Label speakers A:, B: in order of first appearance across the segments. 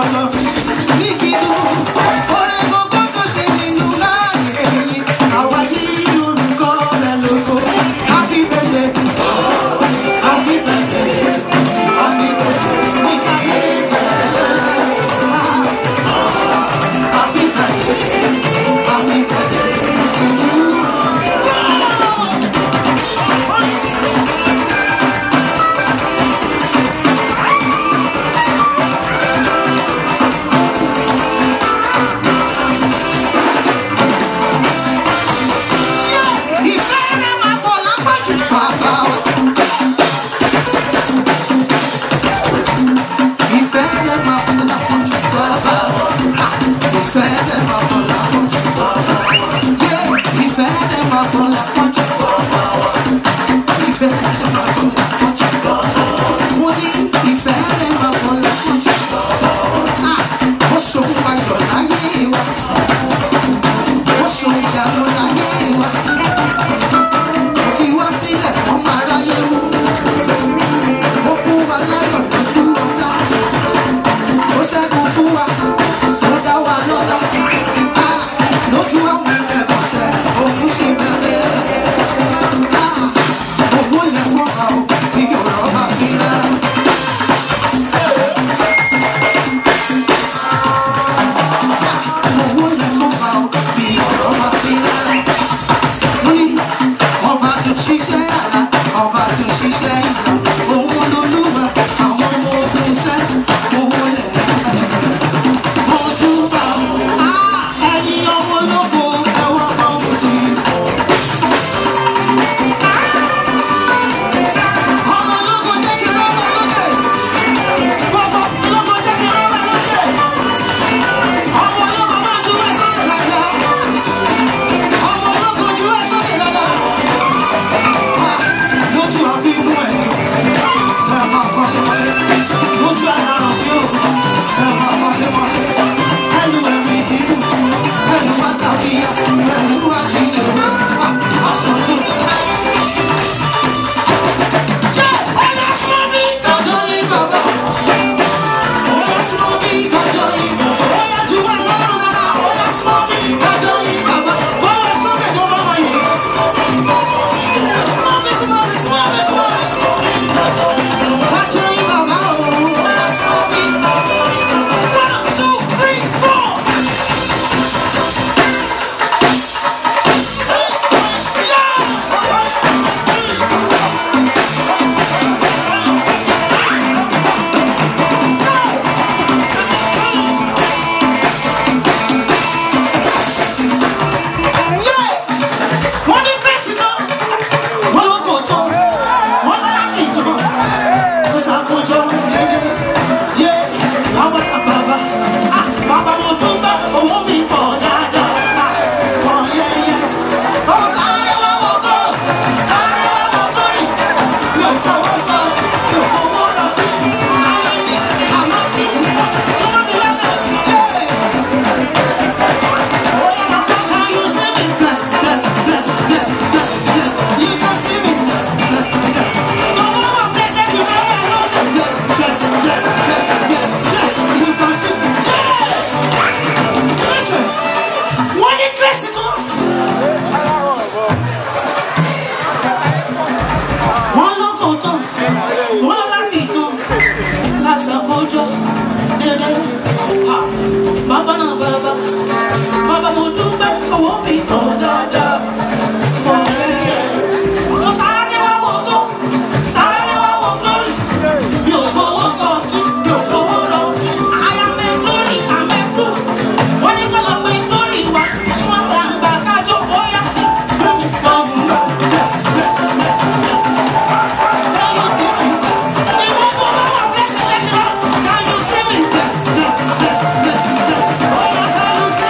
A: Can you see me? Bless, bless, bless, bless, bless. Oh yeah, can you see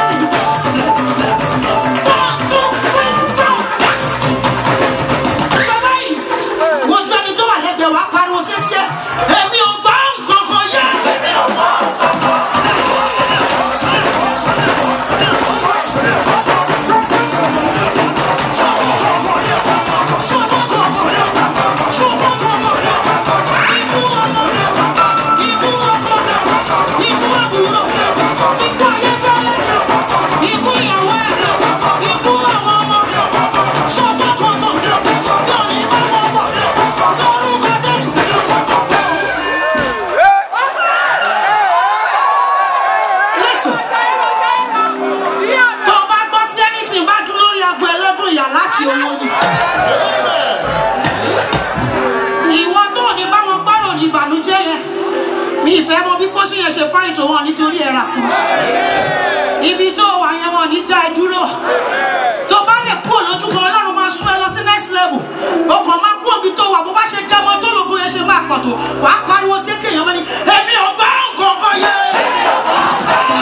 A: àti owó ni. ìwọ tó ní báwọn gbọ́rọ̀ ní ìbànújẹ́ yẹn mi ìfẹ́ mọ bí pósí yẹn ṣe fáyìn tó wọn nítorí ẹ̀rà kan ibi tó wà yẹn wọn ní dá ẹ dúró tó bá lè kúrò lójú kan ọlọ́run máa sún ẹ lọ sí next level o kàn máa kúrò bí tó wà bó bá ṣe dẹ́mọ tó lògùn yẹn ṣe máa pọ̀ tó wàá pariwo sí etí èèyàn mọ́ni èmi ò gbọ́ nǹkan kan yẹn.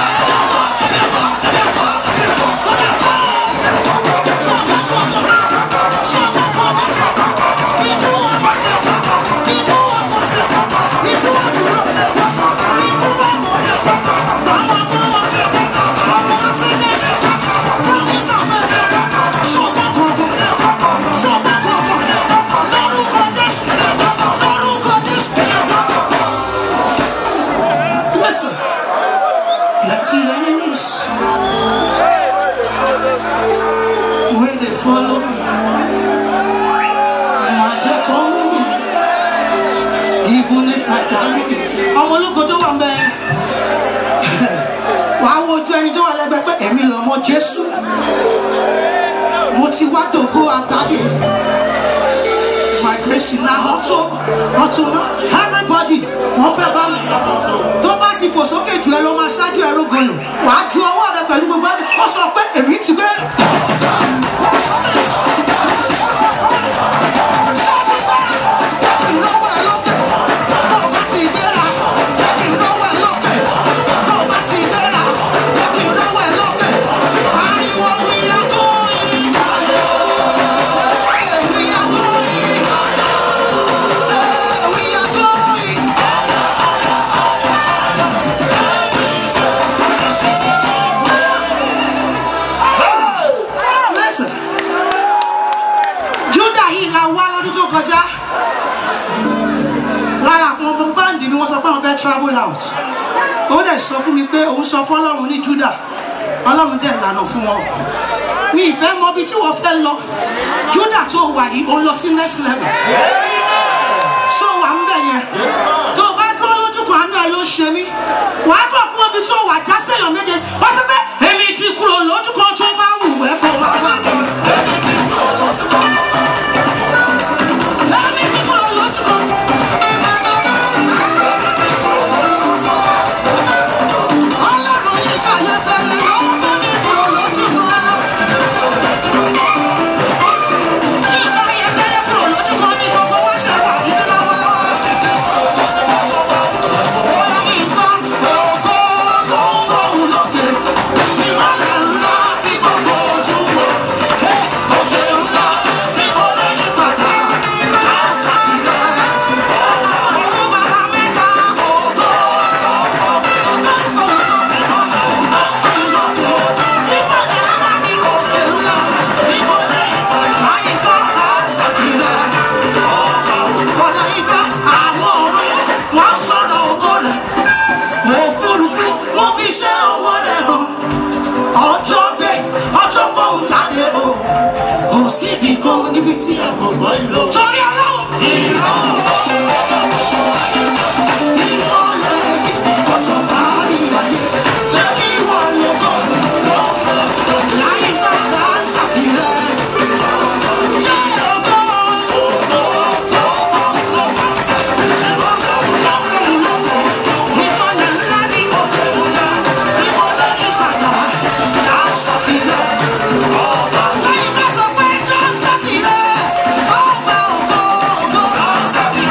A: Listen, plenty enemies where they follow me. Wọ́n jẹ́ kó mú mi, even if I carry it. Ọmọ ológo tó wà ń bẹ, wàá wo ojú ẹni tó wà lẹ́gbẹ̀ẹ́ pé èmi lọ́mọ Jésù. Mo ti wá dògbò àgbáyé. My grace na ọtún ọtún everybody wọ́n fẹ́ bá mi. Tó bá ti fò sókè jù ẹ lọ máa ṣáájú ẹ rógolo. Wàá ju ọwọ́ rẹ pẹ̀lú gbogbo ẹni. Ó sọ pé èmi ti bẹ̀rẹ̀. Listen. Júdà yìí la wá lọ́dún tó kọjá. Lára àwọn ọmọ báńdì mi wọ́n sọ pé àwọn fẹ́ travel out. Ó dẹ̀ sọ fún mi pé òun sọ fún Ọlọ́run ní Júdà. Ọlọ́run dẹ̀ lànà fún wọn. Mi ìfẹ́ mọ ibi tí wọ́n fẹ́ lọ. Júdà tó wà yìí, ó lọ sí next level. Ṣé o wà ń bẹ̀ yẹn? Tó o bá dúró lójú kan àánú ẹ ló ṣe mí. Wà á bọ̀ kúrò ibi tó wà já sẹ́yàn méje. Wọ́n sọ pé èmi ti kúrò lójú kan tó bá wù ẹ́ kó máa wà mí. Èmi ti kúrò lójú kan. Ọlọ́run ní kàyé fẹ́lẹ́ ló mú mi kúrò lójú kan. Ní kàyé fẹ́lẹ́ kúrò lójú kan ní gbogbo wá ṣe wà ní lọ́wọ́lọ́wọ́. Bóyá mi kọ́ ògo ló ń fòun lókè. Ìmọ̀lẹ̀ ńlá tí gbogbo ojú wò. Òkè ńlá tí kò lè yí padà. Àṣà ìlẹ̀. Òun bàbá mẹ́ta ògo. Síbi kan níbi tí a fò gbọ́ ìlò. Torí ọlọ́run. Ìran. Ìmọ̀lẹ̀ ọ̀tọ̀ kárí ayé. Ṣé kí wọ́n lè bọ̀ tó? Láyé bàbá ṣàbílẹ̀. Ṣé ọgbọ́n? Ìmọ̀lẹ̀ ńlá ní òkè ńlá tí mo lè yí padà. Dá ṣàbílẹ̀. Láyé ká sọ pé dá ṣàbílẹ̀. Ọba ògo ògo.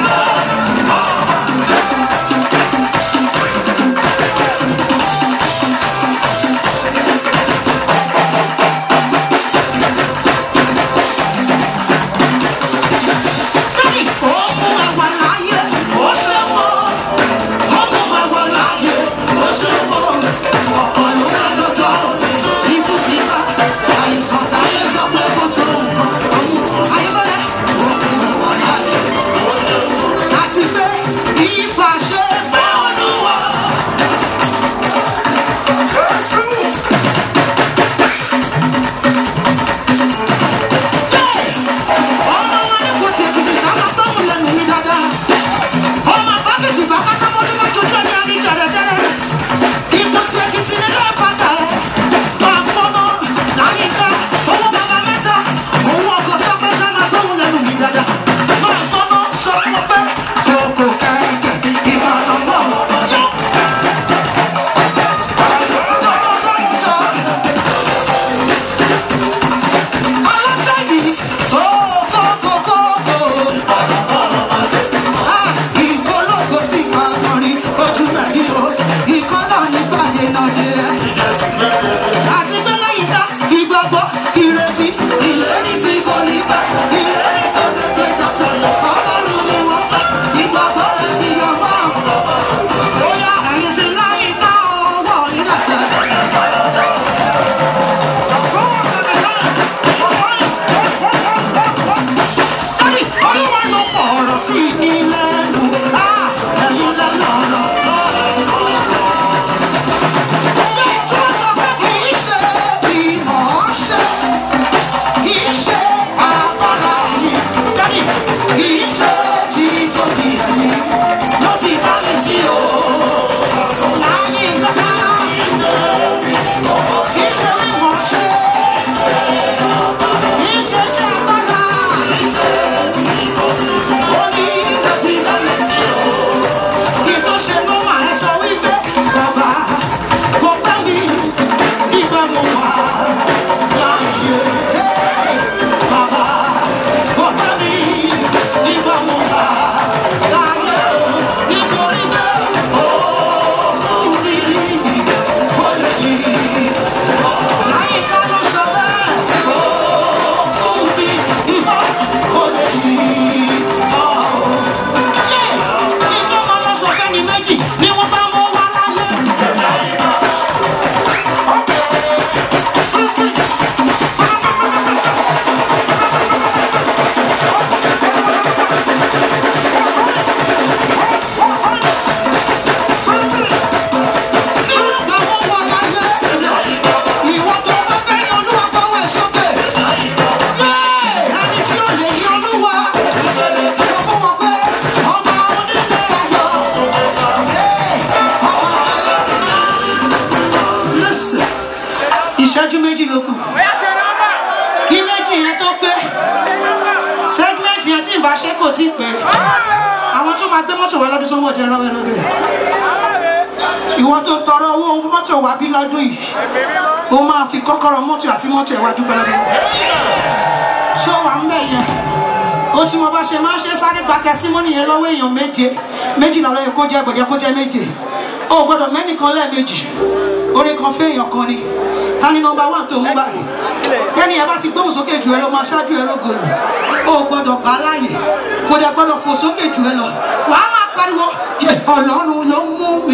A: ìṣẹ́jú méjì ló kù kí méjì yẹn tó pé segment yẹn tí ìbá ṣe kò tí ì pé àwọn tó máa gbé mọ́tò wá lọ́dún sọ́wọ́ jẹ́ rọ́wẹ́ lókè ìwọ tó tọrọ owó mọ́tò wá bí lọ́dún yìí ó máa fi kọ́kọ́rọ́ mọ́tò àti mọ́tò ẹ̀ wá dúpẹ́ lọ́dún ṣó wà ń bẹ̀ yẹn ó tí mo bá ṣe máa ń ṣe sáré gba tẹsímọ́nì yẹn lọ́wọ́ èèyàn méje méjìlá lọ́yẹ kó jẹ́ gbọ̀jẹ́ kó jẹ́ méje ó gbọ́dọ̀ mẹ́nìkan lẹ́ẹ̀mejì orí kan fún èèyàn kan ni ta ni nọmba wà tó mú báyìí tẹ́ni ẹ bá ti gbóhùn sókè jù ẹ lọ máa ṣáájú ẹ lógolo ó gbọ́dọ̀ gbà láàyè kò dẹ̀ gbọ́dọ̀ fò sókè jù ẹ lọ wàá máa pariwo yẹ ọlọ́run ló mú mi.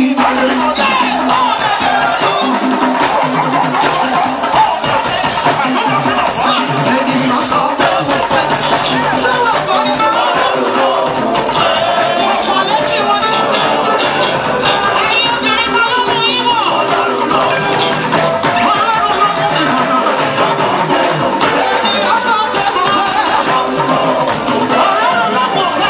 A: Ènìyàn sọ pé mo fẹ́ ṣé wọ́n gbọ́ ní ọ̀pọ̀ létí wọn ní. Ẹ̀yin obìnrin kan ló mú yín wọ̀. Ọlọ́run ló mú mi. Ènìyàn sọ pé mo fẹ́. Ọlọ́run ló mú mi.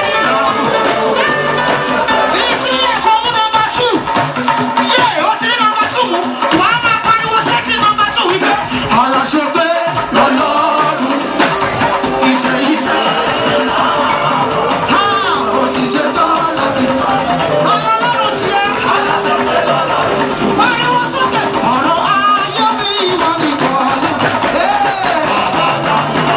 A: Fi sílẹ̀ kó mú nọmba two. Yé o ti rí nọmba two mú. Wàá máa pariwo sétí nọmba two wípé. Aláṣẹ pé lọ́lọ́run iṣẹ́ iṣẹ́. Ha! Ó ti ṣe tán láti fà. Ọlọ́run ti ẹ́. Aláṣẹ pé lọ́lọ́run. Pariwo sókè. Ọ̀rọ̀ ayé mi ìwọ nìkan ni. Ee!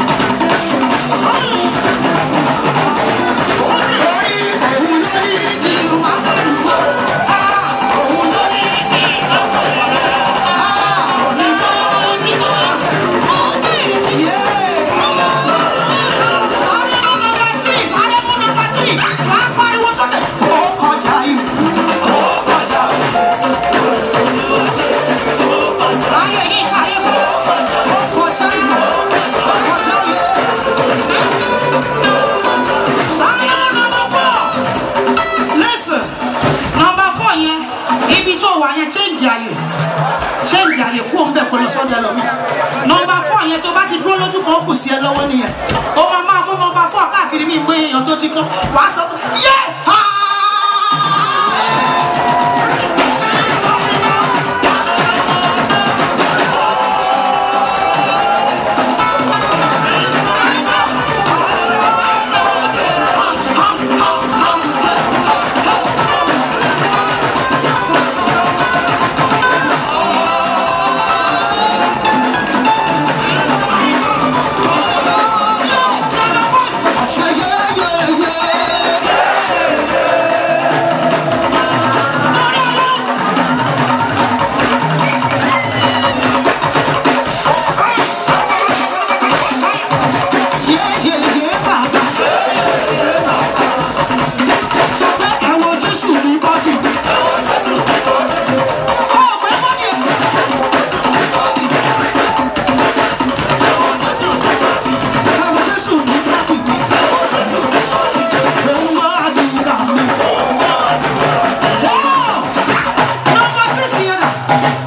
A: Orí òun ló ní kí n máa pariwo. Ah! Òun ló ní kí n máa pariwo. Ah! Òní ló ti máa pariwo. Yeah! Sáré mú nọmba three, sáré mú nọmba three. Wàá pariwo sókè. Ó kọjá ìlú. Ó kọjá ìlú. Láyé yìí káyé fún. Ó kọjá ìlú. Ó kọjá ìlú. Sáré mú nọmba four. Listen, nọmba four yẹn, ibi tó wà yẹn change àyè change àyè kú òun bẹ̀ kó lọ sọ́dọ̀ ẹlòmíì nọmba four yẹn tó bá ti dúró lójú kan ó kù sí ẹ lọ́wọ́ nìyẹn ó máa máa mú nọmba four káàkiri mi gbé èèyàn tó ti kọ́ wàá sọ fún yé ha. Say yeah, yeah, yeah. Yeah, yeah, yeah, bàbá. Sọ pé ẹ̀wọ̀n Jésù ní bọ́dì. Ó gbé bọ́dì ẹ̀. Ẹ̀wọ̀n Jésù ní bọ́dì mi. Òun wá àdúrà mi. Nọ́mbà sísì yẹn dà.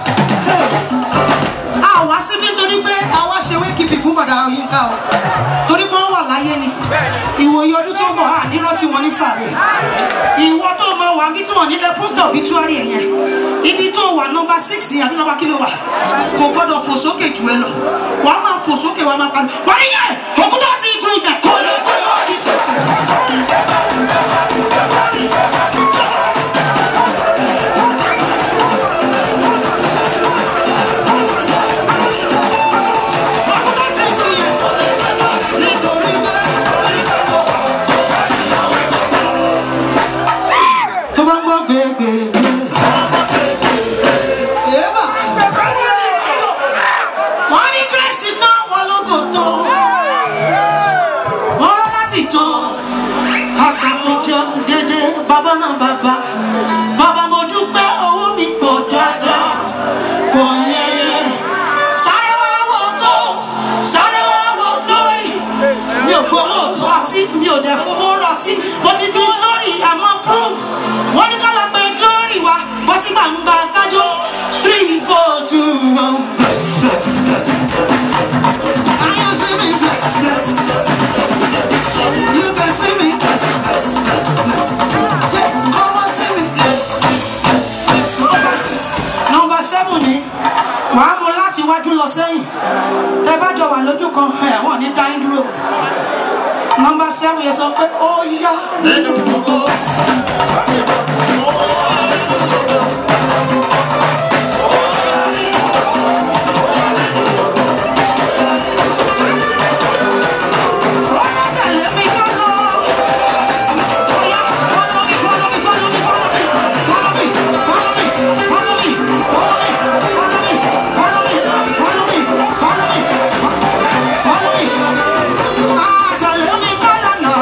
A: A wá síbí nítorí pé àwa ṣe wékìpì fún bàdà Yínká o. Torí pé wọ́n wà láyé ni. Ìwòye ọdún tó ń bọ̀ á nírọ́ tí wọ́n ní sàré. Ìwọ tó mọ wà bí tí wọ́n nílẹ̀ pósítà obituary ẹ̀ yẹn. Ibi tó wà nọ́mbà six yẹn àbí nọ́mbà kí ló wà? Kò gbọ́dọ̀ fò sókè jù ẹ lọ. Wàá máa fò sókè wàá máa parí. Wà á yẹ òkúta ti gun yẹn kò lè gbé bọ́ọ̀dì sókè. Òkúta ti gun yẹn nítorí bẹ́ẹ̀. tó bá ń gbọ́ gbẹ̀gbẹ̀gbẹ̀. Èébà. Wọ́n ní Kristi tán, wọ́n lógo tán. Wọ́n rán láti tán. Àṣàkójọ dédé bàbá náà bàbá. Bàbá mo dúpẹ́ owó mi pọ̀ dáadáa. Pọ̀ yẹn. Sáré wá wo go, sáré wá wo glory. Mi ò gbowó òtún àti mi ò dẹ̀ fowó rọtí. Mo ti di glory àmọ́ proof. Wọ́n ní ká lọ pé glory wa bọ́ sí gbàǹgbà kájọ́. Three, four, two, one. Bless, bless, bless. I am see me bless, bless. You can see me bless, bless, bless, bless. Yeah, come on, see me bless. Number seven ni wàá mú láti láti wájú lọ sẹ́yìn tẹ bá jọ wà lójú kan ẹ̀ wọ́n ní dáín dúró nọmba seven yẹn sọ pé ó yá nínú gbogbo. Ó yá, tẹ̀lé mi ká lọ. Ó yá, follow me, follow me, follow me, follow me, follow me, follow me, follow me, follow me, follow me, follow me, follow me, follow me, follow me. Ah, tẹ̀lé mi ká lọ́nà.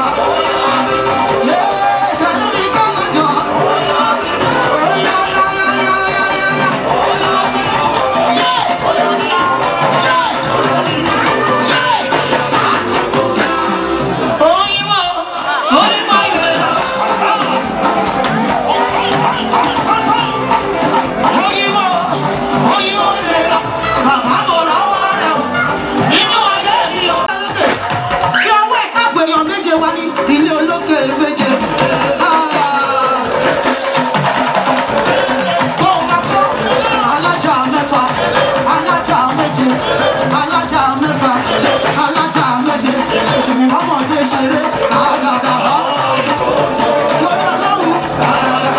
A: Yeah, tẹ̀lé mi ká lọ́jọ́. Ó yá, yá, yá, yá, yá, yá, yá. Yeah, yeah, yeah. Oyinbo, oyinbo ìgbéra. Oyinbo, oyinbo ìgbéra. Bàbá mo rọ́wọ́ rẹ̀ o. Nínú ayé mi ò bá lókè. Fi ọwọ́ ẹ̀ káàpọ̀ èèyàn méje wá ní ilé olókè méje. Ah. Kó o máa kọ́ alájà mẹ́fà, alájà méje, alájà mẹ́fà, alájà méje. Òṣèlú ọmọdé ṣeré àgàgà. Lórí ọlọ́run àgàgà.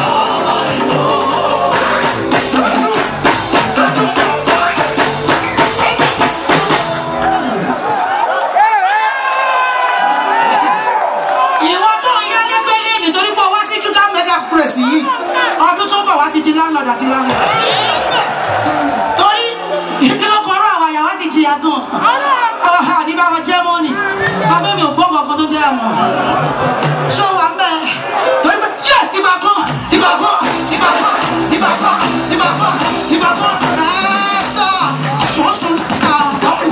A: ìwọ tó ń yálé gbélé nítorí pé o wá sí júgà mega press yìí ọdún tó ń bọ̀ wá ti di landlord àti landlord torí ìkìlọ̀ kan rọ àwọn àyàwó ti jìyà gan àwọn àdìbá wọn jẹ́ mọ́nì sọ pé mi ò gbọ́ ọkàn tó jẹ́ àmọ́ ṣó wà ń bẹ̀ torí pé jẹ́ ìgbà kan ìgbà kan ìgbà kan ìgbà kan ìgbà kan ìgbà kan ẹ̀ẹ́sọ̀ wọ́n sùn àtọ́kù.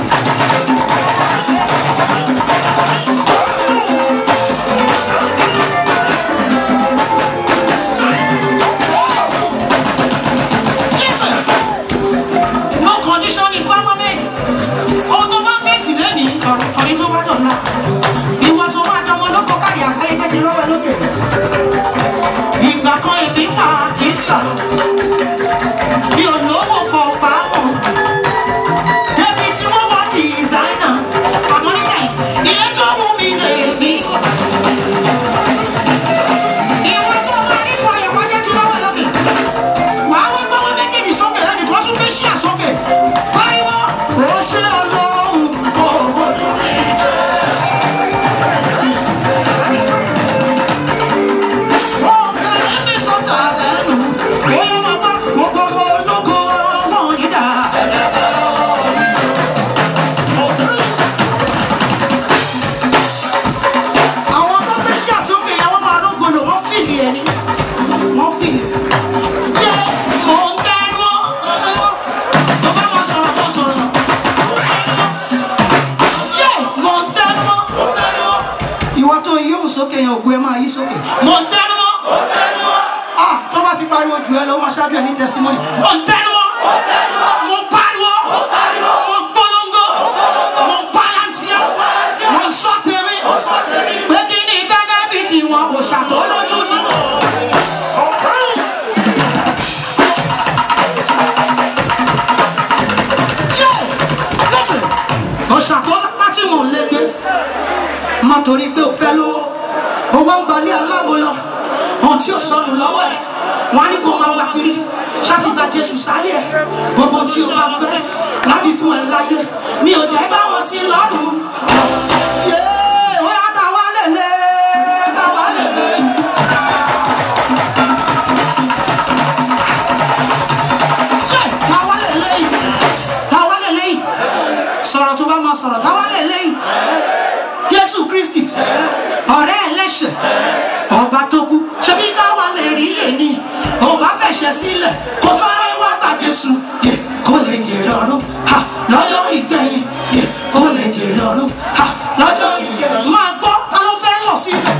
A: Listen, no condition is permanent. Ohun tó bá fèsì lẹ́nìí, ọ̀rẹ́ tó bá dọ̀la. Ìwọ tó bá dánwó lóko káàdì àgbáyé jẹ́ ti lọ́wọ́ lókè. Ìgbà kan èmi wà kì í sà. Mi ò lówó fọ pàápọ̀. Débi tí wọ́n wá dìsáínà. Àmọ́ nísìnyí, ilé tó wù mí lè mí fà. Ìwọ tó bá ní fọyọ̀ kọjá kí lọ́wọ́ lókè wàá wá gbọ́wọ́ méjèèjì sókè ẹnì kan tún gbé ṣíà sókè pariwo ó ṣe ọlọ́run òwò. ó kẹ́lẹ́ mi sọ́tà lẹ́nu ó yẹ máa bá gbogbo ọmọ ológo ọmọ yìí dà. àwọn tó gbé ṣíà sókè yẹn wọ́n máa rógbòdò wọ́n fìlì ẹni wọ́n fìlì. Jẹ́ mò ń tẹ́nu ọ́. Tó bá máa sọ̀rọ̀ kó sọ̀rọ̀. Jẹ́ mò ń tẹ́nu ọ́. Ìwọ tó yí òun sókè yẹn ògùn ẹ máa yí sókè. Mò ń tẹ́nu ọ́. Ah tó bá ti pariwo jù ẹ lọ, ó máa ṣáájú ẹ ní testimony. Mò ń tẹ́nu ọ́. Mo pariwo. Mo polongo. Mo palantia. Mo sọ tèmi. Pé kí ni benefit wọn kò ṣàtọ́lójú ni. lọ́sẹ̀ ọ̀ṣàkọ́ láti mọ̀ lẹ́gbẹ́ má torí pé o fẹ́ lówó o wá ń balẹ̀ aláwo lọ ohun tí o sọnù lọ́wọ́ ẹ̀ wọ́n á ní kó máa wá kiri ṣáàtì gba jésù sáyé ẹ̀ gbogbo tí o bá fẹ́ láfi fún ẹ láyé mi ò jẹ́ bá wọn sí lọ́rùn. Yéé, ó yá, ká wá lélẹ̀, ká wá lélẹ̀. Jẹ́, ká wá lélẹ̀, ká wá lélẹ̀ sọ̀rọ̀ tó bá máa sọ̀rọ̀ táwa lè lẹ́yìn jésù kristi ọ̀rẹ́ ẹlẹ́ṣẹ̀ ọba tó kú ṣebí káwa lè rí lẹ́ni ọba fẹ̀ṣẹ̀ sílẹ̀ kó sáré wá ta jésù yẹ kó lè jèrè ọ̀run ha lọ́jọ́ ìgbẹ̀yìn yẹ kó lè jèrè ọ̀run ha lọ́jọ́ ìgbẹ̀yìn máa gbọ́ ta ló fẹ́ lọ síbẹ̀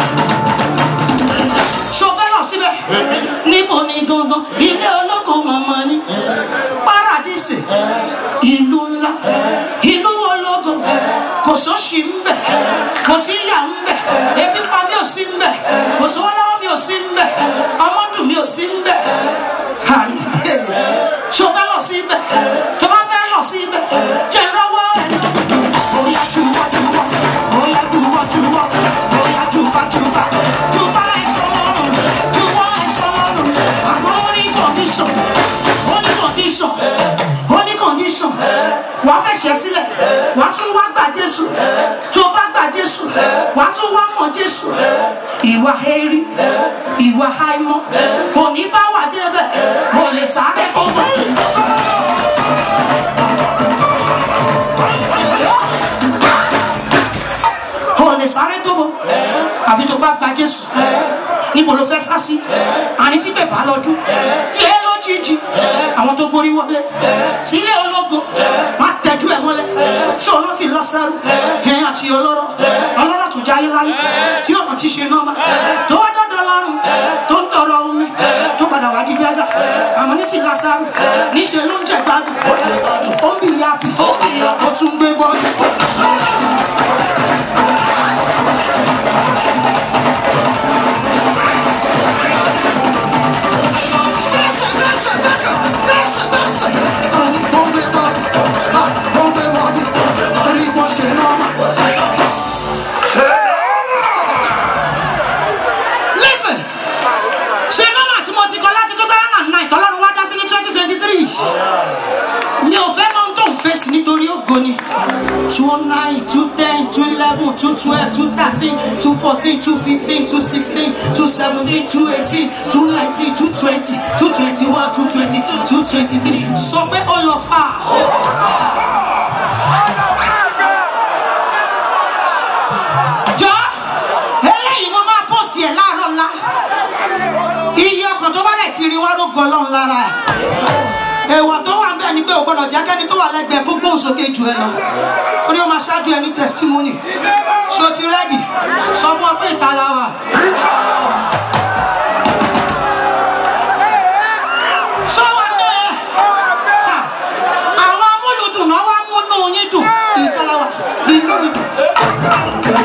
A: ṣo fẹ́ lọ síbẹ̀ níbo ni gangan ilé olóko màmá ni paradísì ìlú ńlá ìlú ológo kò sóṣì ń bẹ̀ kò sí ìyà ń bẹ̀ ebi pa mi ò sí ń bẹ̀ kò sówó lọ́wọ́ mi ò sí ń bẹ̀ ọmọdún mi ò sí ń bẹ̀ ṣo fẹ́ lọ síbẹ̀ tó bá fẹ́ lọ wàá fẹ̀ṣẹ̀ sílẹ̀ wàá tún wá gbà jésù tó bá gbà jésù wàá tún wá mọ̀ jésù ìwà hẹ́rí ìwà àìmọ́ kò ní bá wà débẹ̀ kò lè sáré kó bọ̀. kò lè sáré tó bọ̀ àfi tó bá gba jésù níbo ló fẹ́ sá sí àní tí bèbá lọ́dún yé lójijì àwọn tó gborí wọlé sílé ológun wọn á tẹjú ẹ mọ́lẹ̀ ṣé ọ̀nà ti lọ́sẹ̀rù ẹ̀yìn àti ọlọ́rọ̀ ọlọ́rọ̀ tó jáyé láyé tí ọ̀nà ti ṣe nọ́mà tó wá dọ́dọ̀ lọ́rùn tó ń tọrọ omi tó padà wá di gbẹ́gà àmọ́ ní ti lọ́sẹ̀rù níṣẹ́ ló ń jẹ gbádùn ó ń bì yàbí ó tún gbé bọ́ọ̀lù. listen ṣe nọ́mà tí mo ti kọ láti two thousand and nine tọ́lọ́run wá dá sí ní twenty twenty three mi ò fẹ́ mọ ohun tó ń fèsì nítorí ògo ni two nine two ten two eleven two twelve two thirteen two fourteen two fifteen two sixteen two seventeen two eighteen two nineteen two twenty two twenty one two twenty two two twenty three sọ pé ó lọ fà á. jọ eléyìí mo máa post yẹ láàárọ̀ ńlá iye ọkàn tó bá dẹ̀ ti rí wá ló gbọ́ ọlọ́run lára ẹ̀ èèwọ̀ tó wà bẹ́ẹ̀ ni pé ò gbọ́dọ̀ jẹ́ kẹ́ni tó wà lẹ́gbẹ̀ẹ́ kó gbóhùn sókè jù ẹ lọ torí ó máa ṣáájú ẹ ní testimony ṣé o ti rẹ́dì sọ fún ọ pé ìta la wà. sọ wà bẹ́ẹ̀ Ha! àwọn amúlùdùn náà wá múnú yín dùn ìta la wà inú mi dùn.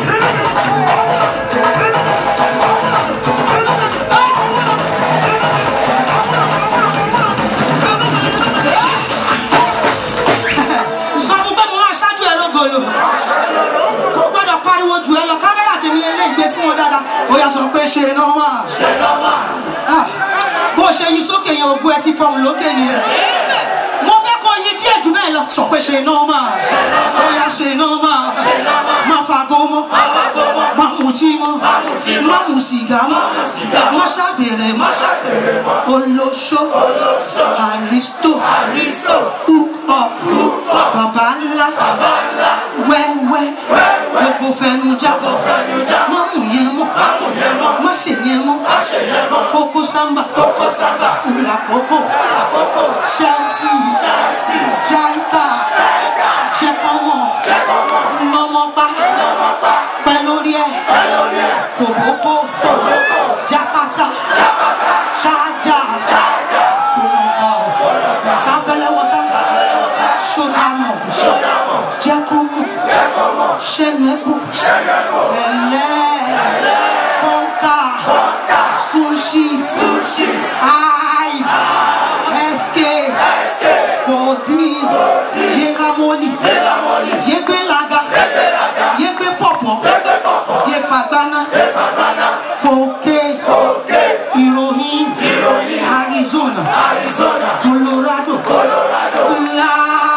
A: sọ fún pé mo máa ṣáájú ẹ lógolo kò gbọ́dọ̀ pariwo jù ẹ lọ kámẹ́rà tèmi lè gbé sí wọn dáadáa ó yà sọ pé ṣe nọ́mà Ah, bó ṣe yin sókè yẹn ògùn ẹ ti fọhùn lókè nìyẹn mo fẹ́ kó yin díẹ̀ jù bẹ́ẹ̀ lọ sọ pé ṣe nọ́mà ó yà ṣe nọ́mà má fagbó mọ́ má mutí mọ́ má mu sìgá mọ́ má ṣàgbèrè mọ́ olóṣó àrísítò hook up bàbá ńlá wẹ́wẹ́ gbogbo fẹnu já má mú yẹn mọ́ má ṣe yẹn mọ́ kókó sámbà làkókò chelsea striker jẹ́kọ̀mọ́ nọmọba pẹ́ lórí ẹ̀ kòbókó jápátá ṣáájà fúnbọ̀ sábẹ́lẹ̀ wọ́tá ṣọ́dàmọ̀ jẹ́kọ̀mọ́ ṣẹ́nuẹ́bù ẹ̀lẹ́ kọ́ńkà school shoes eyes sk kòdì yélamoni yégbélaga yégbé pọ̀pọ̀ yéfagbáná kòkè ìròyìn arizona colorado la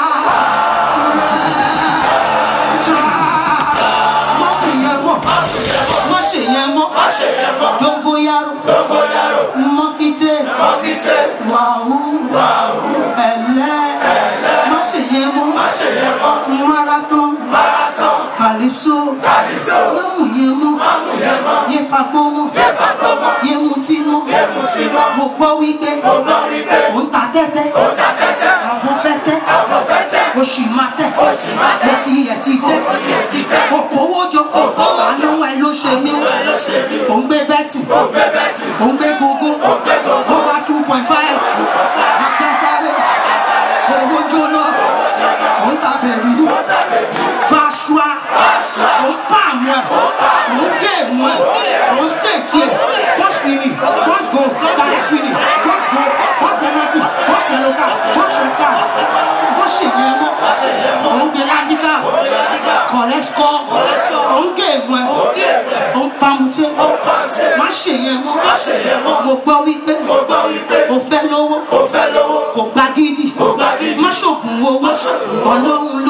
A: má kù yẹn mọ́ má ṣe yẹn mọ́ dogoyaro mọ́kítẹ́ wàhù ẹ̀lẹ́ má ṣe yẹn mọ́ marathon calypso má mú yẹn mọ́ yẹ fagbó mọ́ yẹ mutí mọ́ mo gbọ́ wípé ò ń ta tẹ́tẹ́ àbò fẹ́ tẹ́ o sì máa tẹ́ o ti yẹ ti tẹ́ okòwò jọ àánú ẹ ló ṣe mí ò ń gbé bẹ́tì ò ń gbé gbogbo over two point five àjẹsáré owó jóná ò ń ta bẹ̀rù fàṣùà ò ń pa àmọ́ ẹ̀ ò ń gé èmọ́ ẹ̀ ò ń stèkì ẹ̀ first winning first goal direct winning first goal first penalty first yellow card first red card bó ṣe yẹn mọ́ ò ń gbé ládìkà correct score ò ń gé èmọ́ ẹ̀ ò ń pamutẹ́ má ṣe yẹn mọ́ mo gbọ́ wípé o fẹ́ lówó kò gba gidi má ṣògùn owó ọlọ́run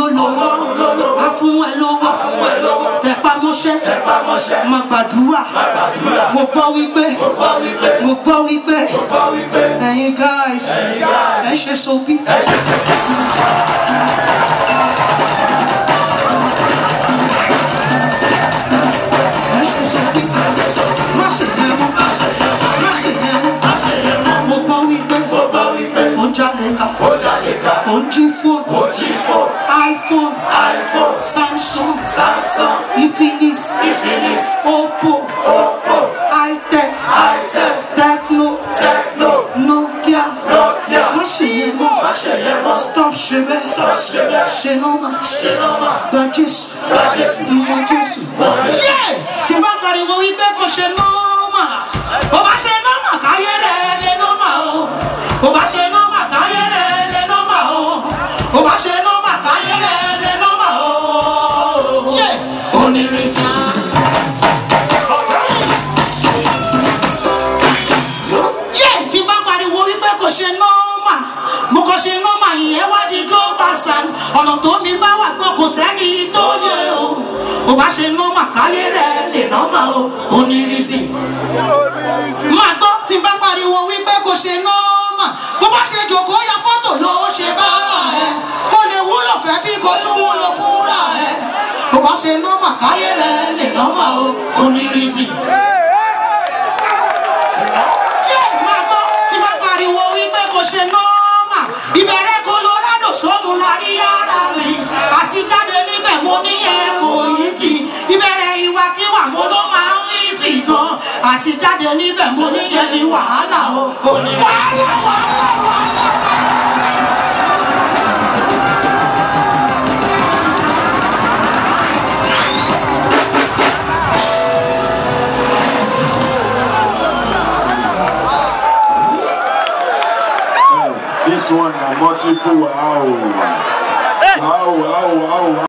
A: gbàdúrà mo gbọ́ wípé mo gbọ́ wípé ẹ̀yin guys ẹ ṣe sobi. ẹ ṣe sobi má ṣe yẹ mọ́ má ṣe yẹ mọ́ mo gbọ́ wípé ó ń jalè ká ó ń jí fóònù iphone samsung infinix oppo itel tecno nokia má ṣe yẹ mọ́ stop ṣe bẹ́ẹ̀ ṣe nọ́mà gba jésù mọ jésù. yé tí bá pariwo wípé kò ṣe nọ́mà bó bá ṣe nọ́mà káyé rẹ̀ lé nọ́mà o bó bá ṣe nọ́mà káyé rẹ̀ lé nọ́mà o bó bá ṣe nọ́mà káyé rẹ̀ lé nọ́mà o. yé onírìnsì. yé tí bá pariwo wípé kò ṣe nọ́mà mo kò ṣe nọ́mà ìyẹn wá di global sound ọ̀nà tó mi bá wà pé kò sẹ́ni tó yẹ o bó bá ṣe nọ́mà káyé rẹ̀ lè nọ́mà o onírìnsì. máa gbọ́ tí bá pariwo wípé kò ṣe nọ́mà bó bá ṣe jòkó ya fọ́tò ló ṣe bára ẹ kó lè wúlò fẹ́ bí kò tún wúlò fúnra ẹ bó bá ṣe nọ́mà káyé rẹ̀ lè nọ́mà o onírìnsì. Jẹ́ máa gbọ́ tí bá pariwo wípé kò ṣe nọ́ọ̀mà. Ìbẹ̀rẹ̀ Colorado sóhun la rí ara mi. Àti jáde níbẹ̀ mo ní yẹn kò yí sí. Ìbẹ̀rẹ̀ ìwàkiwà mo ló máa ń rí sí gan. Àti jáde níbẹ̀ mo ní yẹn ní wàhálà o. Wàhálà wàhálà wàhálà.
B: This one na multiple wow. Wow, wow, wow, wow.